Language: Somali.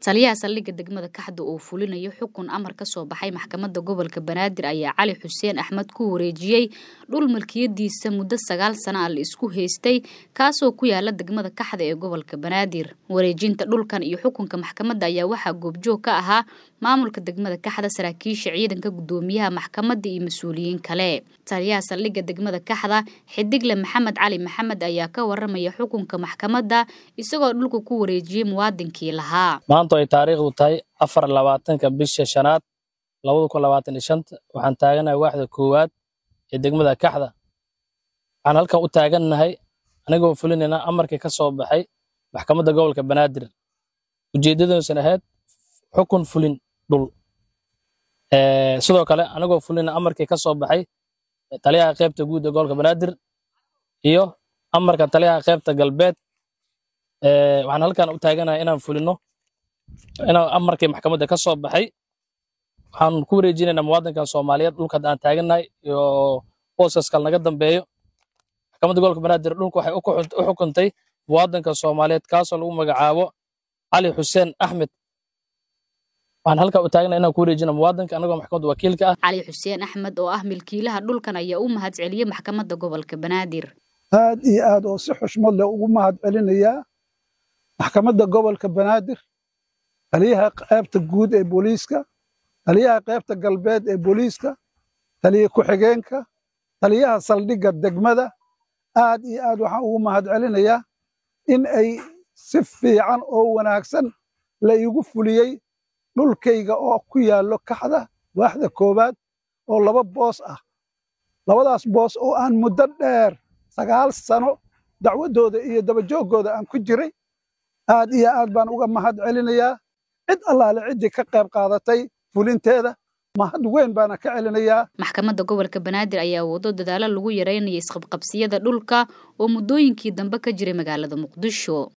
taliyaha saldhigga degmada kaxda oo fulinayo xukun amar ka soo baxay maxkamadda gobolka banaadir ayaa cali xuseen axmed ku wareejiyey dhul milkiyadiisa muddo sagaal sana a la isku haystay kaasoo ku yaala degmada kaxda ee gobolka banaadir wareejinta dhulkan iyo xukunka maxkamadda ayaa waxaa goobjoog ka ahaa maamulka degmada kaxda saraakiisha ciidanka guddoomiyaha maxkamadda iyo mas-uuliyiin kale taliyaha saldhigga degmada kaxda xidigle maxamed cali maxamed ayaa ka waramaya xukunka maxkamadda isagoo dhulka ku wareejiyey muwaadinkii lahaa maanta ay taariikhdu tahay afar labaatanka bisha shanaad labada kun labaatan iyo shanta waxaan taaganahay waaxda koowaad ee degmada kaxda waxaan halkan u taagannahay anigoo fulinayna amarkii ka soo baxay maxkamadda gobolka banaadir ujeeddadoosan ahayd xukun fulin dhul sidoo kale anigoo fulinayna amarkii ka soo baxay taliyaha qaybta guud ee gobolka banaadir iyo amarka taliyaha qaybta galbeed waxaan halkan u taaganahay inaan fulino inaan amarkii maxkamadda ka soo baxay waxaan ku wareejinaynaa muwaadinkan soomaaliyeed dhulka aan taagannahay iyo boosaskal naga dambeeyo maxkamadda gobolka banaadir dhulka waxay u xukuntay muwaadinka soomaaliyeed kaasoo lagu magacaabo cali xuseen axmed waxaan halkaa u taaganahay inaan ku wareejina muwaadinka anagoo maxkamadda wakiilka ah cali xuseen axmed oo ah milkiilaha dhulkan ayaa u mahad celiyey maxkamadda gobolka banaadir aad iyo aad oo si xushmad leh ugu mahad celinayaa maxkamadda gobolka banaadir taliyaha qaybta guud ee booliiska taliyaha qaybta galbeed ee booliiska taliya ku-xigeenka taliyaha saldhigga degmada aad iyo aad waxaan ugu mahad celinayaa in ay si fiican oo wanaagsan la iigu fuliyey dhulkayga oo ku yaallo kaxda waaxda koowaad oo laba boos ah labadaas boos oo aan muddo dheer sagaal sano dacwaddooda iyo dabajooggooda aan ku jiray aad iyo aad baan uga mahad celinayaa cid allaale ciddii ka qayb qaadatay fulinteeda mahad weyn baana ka celinayaa maxkamadda gobolka banaadir ayaa wado dadaalo lagu yaraynaya isqabqabsiyada dhulka oo muddooyinkii dambe ka jiray magaalada muqdisho